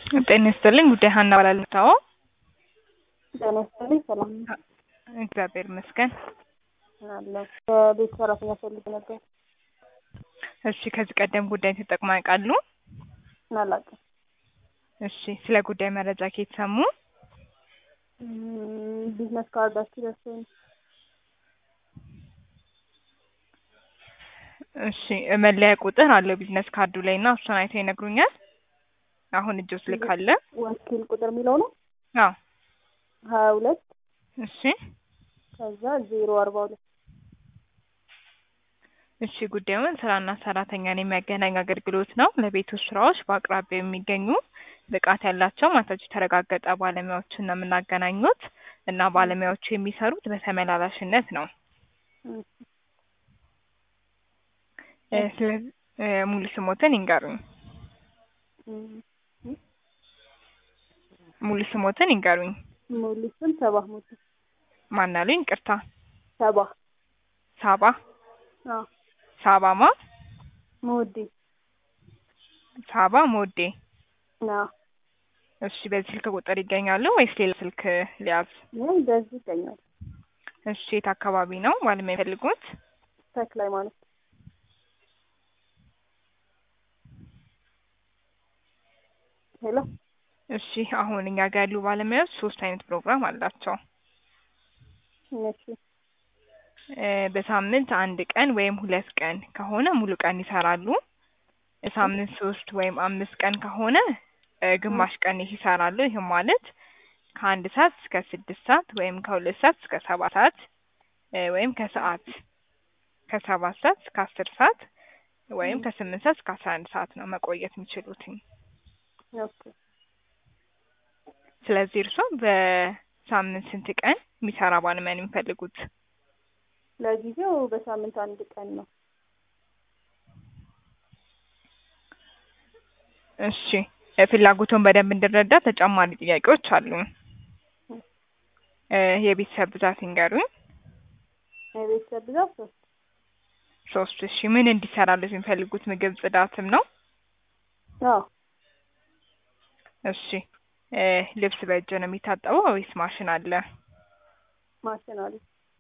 ጤና ይስጥልኝ ጉዳይ ሀና እባላለሁ። ታዎ ጤና ይስጥልኝ ሰላም ነው እግዚአብሔር ይመስገን። አለሁ በቤት ሰራተኛ ፈልግ ነበር። እሺ ከዚህ ቀደም ጉዳይ ተጠቅመው ያውቃሉ? አላውቅም። እሺ ስለ ጉዳይ መረጃ ከየት ሰሙ? እም፣ ቢዝነስ ካርዳችሁ ደርሶኝ ነው። እሺ መለያ ቁጥር አለው ቢዝነስ ካርዱ ላይ እና እሱን አይተው ይነግሩኛል። አሁን እጆ ስልክ አለ? ወኪል ቁጥር የሚለው ነው አዎ። ሀያ ሁለት እሺ ከዛ ዜሮ አርባ ሁለት እሺ ጉዳዩን ስራና ሰራተኛን የሚያገናኝ አገልግሎት ነው። ለቤት ውስጥ ስራዎች በአቅራቢያው የሚገኙ ብቃት ያላቸው ማታቸው የተረጋገጠ ባለሙያዎችን ነው የምናገናኙት እና ባለሙያዎቹ የሚሰሩት በተመላላሽነት ነው። እ፣ ስለዚህ እ፣ ሙሉ ስሞትን ይንገሩኝ። ሙሉ ስሞትን ይንገሩኝ። ሙሉ ስም ሰባ ሞት ማናሉኝ? ቅርታ ሰባ ሳባ አዎ ሳባማ ሞዴ ሳባ ሞዴ። አዎ እሺ በዚህ ስልክ ቁጥር ይገኛሉ ወይስ ሌላ ስልክ ሊያዝ? ይህ በዚህ ይገኛል። እሺ የት አካባቢ ነው ባለሙያ የሚፈልጉት? ተክለ ሃይማኖት ሄሎ እሺ አሁን እኛ ጋር ያሉ ባለሙያዎች ሶስት አይነት ፕሮግራም አላቸው። እሺ እ፣ በሳምንት አንድ ቀን ወይም ሁለት ቀን ከሆነ ሙሉ ቀን ይሰራሉ። ሳምንት ሶስት ወይም አምስት ቀን ከሆነ እ፣ ግማሽ ቀን ይሰራሉ። ይህም ማለት ከአንድ ሰዓት እስከ ስድስት ሰዓት ወይም ከሁለት ሰዓት እስከ ሰባት ሰዓት እ፣ ወይም ከሰዓት ከሰባት ሰዓት እስከ አስር ሰዓት ወይም ከስምንት ሰዓት እስከ አስራ አንድ ሰዓት ነው መቆየት የሚችሉትኝ። ኦኬ ስለዚህ እርሶ በሳምንት ስንት ቀን የሚሰራ ባለሙያ ነው የሚፈልጉት? ለጊዜው በሳምንት አንድ ቀን ነው። እሺ እ፣ ፍላጎቱን በደንብ እንድረዳ ተጨማሪ ጥያቄዎች አሉ። እ፣ የቤተሰብ ብዛት ይንገሩኝ። የቤተሰብ ብዛት ሶስት ሶስት እሺ ምን እንዲሰራለት የሚፈልጉት ምግብ ጽዳትም ነው? አዎ እሺ እ፣ ልብስ በእጅ ነው የሚታጠበው ወይስ ማሽን አለ? ማሽን አለ።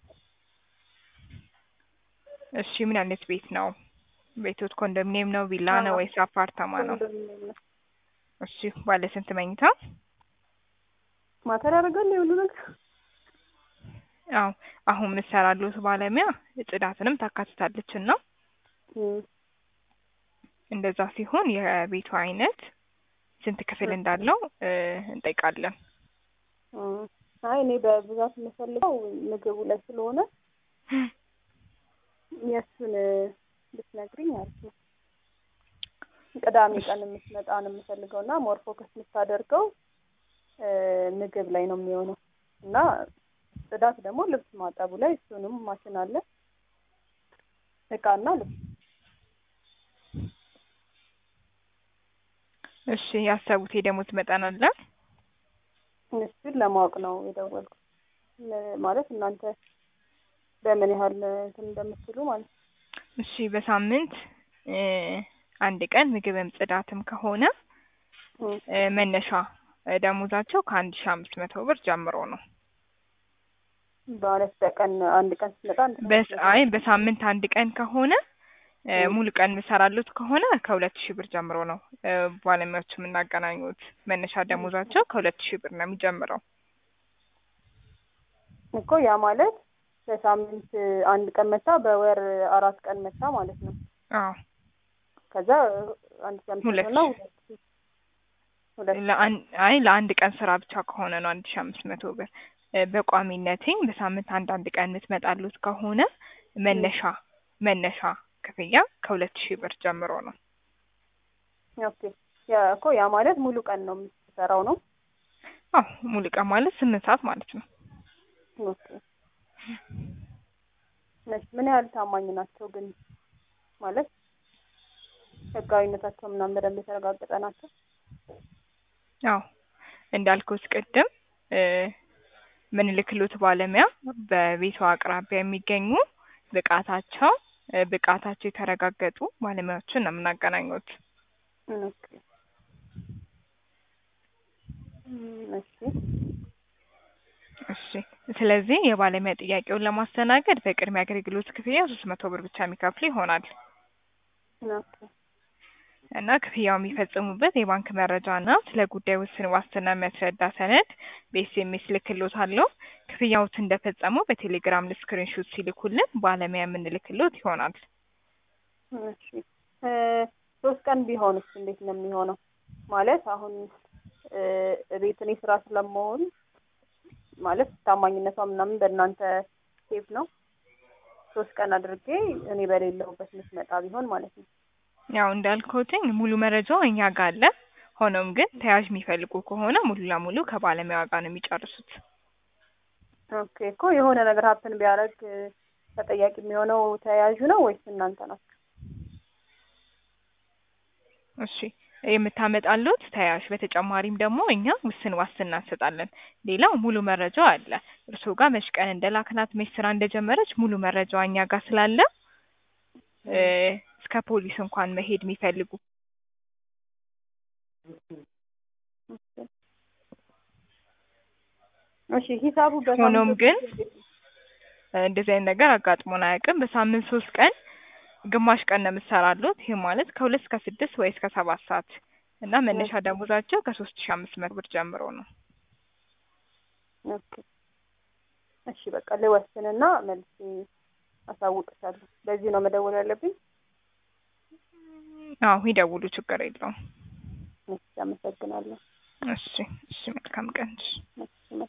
እሺ ምን አይነት ቤት ነው? ቤቶት ኮንዶሚኒየም ነው፣ ቪላ ነው አዎ። ወይስ አፓርታማ ነው? ኮንዶሚኒየም ነው። እሺ ባለ ስንት መኝታ? ማተር ያደርጋል የሁሉ ነገር አዎ አሁን የምትሰራሉት ባለሙያ ጽዳትንም ታካትታለች እና እም፣ እንደዛ ሲሆን የቤቱ አይነት ስንት ክፍል እንዳለው እ፣ እንጠይቃለን። እም። አይ እኔ በብዛት የምፈልገው ምግቡ ላይ ስለሆነ የእሱን ብትነግሪኝ አሪፍ ነው። ቅዳሜ ቀን የምትመጣ ነው የምፈልገው እና ሞር ፎከስ የምታደርገው እ፣ ምግብ ላይ ነው የሚሆነው እና ጽዳት ደግሞ ልብስ ማጠቡ ላይ እሱንም ማሽን አለ እቃና ልብስ እሺ ያሰቡት የደሞዝ መጠን አለ? እሱን ለማወቅ ነው የደወልኩት ለ- ማለት እናንተ በምን ያህል እንትን እንደምትሉ ማለት ነው። እሺ በሳምንት እ፣ አንድ ቀን ምግብም ጽዳትም ከሆነ እም፣ እ፣ መነሻ እ፣ ደሞዛቸው ከአንድ ሺ አምስት መቶ ብር ጀምሮ ነው። ማለት በቀን አንድ ቀን ስትመጣ አንድ ቀን በስ አይ በሳምንት አንድ ቀን ከሆነ እ፣ እም። ሙሉ ቀን የምሰራሉት ከሆነ ከሁለት ሺህ ብር ጀምሮ ነው እ፣ ባለሙያዎቹ የምናገናኙት። መነሻ ደሞዛቸው ከሁለት ሺህ ብር ነው የሚጀምረው። እኮ ያ ማለት በሳምንት አንድ ቀን መታ በወር አራት ቀን መታ ማለት ነው። አዎ ከዛ አንድ ሺህ አምስት ሁለት መቶ እና ሁለት ሺህ ሁለት ለአንድ አይ ለአንድ ቀን ስራ ብቻ ከሆነ ነው አንድ ሺህ አምስት መቶ ብር። እ፣ በቋሚነትኝ በሳምንት አንድ አንድ ቀን የምትመጣሉት ከሆነ መነሻ መነሻ ክፍያ ከሁለት ሺህ ብር ጀምሮ ነው። ኦኬ ያ እኮ ያ ማለት ሙሉ ቀን ነው የምትሰራው ነው። አዎ ሙሉ ቀን ማለት ስምንት ሰዓት ማለት ነው። ኦኬ እሺ ምን ያህል ታማኝ ናቸው ግን ማለት ህጋዊነታቸው ምናምን በደንብ የተረጋገጠ ናቸው? አዎ እንዳልኩት ቅድም እ፣ ምንልክሎት ባለሙያ በቤቱ አቅራቢያ የሚገኙ ብቃታቸው እ፣ ብቃታቸው የተረጋገጡ ባለሙያዎችን ነው የምናገናኙት። ኦኬ ስለዚህ የባለሙያ ጥያቄውን ለማስተናገድ በቅድሚያ አገልግሎት ክፍያ ሶስት መቶ ብር ብቻ የሚከፍሉ ይሆናል ኦኬ እና ክፍያው የሚፈጽሙበት የባንክ መረጃ እና ስለ ጉዳዩ ውስን ዋስትና የሚያስረዳ ሰነድ በኤስኤምኤስ ልክሎታለሁ። ክፍያዎት እንደፈጸሙ በቴሌግራም ስክሪንሾት ሲልኩልን ባለሙያ የምንልክሎት ይሆናል። እሺ እ ሶስት ቀን ቢሆንስ እንዴት ነው የሚሆነው? ማለት አሁን እ ቤት እኔ ስራ ስለመሆን ማለት ታማኝነቷ ምናምን በእናንተ ሴፍ ነው። ሶስት ቀን አድርጌ እኔ በሌለሁበት የምትመጣ ቢሆን ማለት ነው። ያው እንዳልኩትኝ ሙሉ መረጃው እኛ ጋር አለ። ሆኖም ግን ተያዥ የሚፈልጉ ከሆነ ሙሉ ለሙሉ ከባለሙያዋ ጋር ነው የሚጨርሱት። ኦኬ እኮ የሆነ ነገር ሀፕን ቢያደርግ ተጠያቂ የሚሆነው ተያያዡ ነው ወይስ እናንተ ናችሁ? እሺ የምታመጣሉት ተያዥ፣ በተጨማሪም ደግሞ እኛ ውስን ዋስትና እንሰጣለን። ሌላው ሙሉ መረጃው አለ። እርስዎ ጋር መች ቀን እንደላክናት መች ስራ እንደጀመረች ሙሉ መረጃዋ እኛ ጋር ስላለ እ እስከ ፖሊስ እንኳን መሄድ የሚፈልጉ እሺ ሂሳቡ በሳምንት ሆኖም ውስጥ ግን እንዴት ነው? እንደዚህ አይነት ነገር አጋጥሞን አያውቅም። በሳምንት ሶስት ቀን ግማሽ ቀን ነው የምትሰራሉት። ይህ ማለት ከሁለት እስከ ስድስት ወይ እስከ ሰባት ሰዓት እና መነሻ ደሞዛቸው ከሶስት ሺ አምስት መቶ ብር ጀምሮ ነው። ኦኬ እሺ በቃ ልወስንና መልሼ አሳውቅሻለሁ። በዚህ ነው መደወል ያለብኝ? አዎ ይደውሉ፣ ችግር የለውም። እሺ አመሰግናለሁ። እሺ እሺ፣ መልካም ቀን። እሺ። እሺ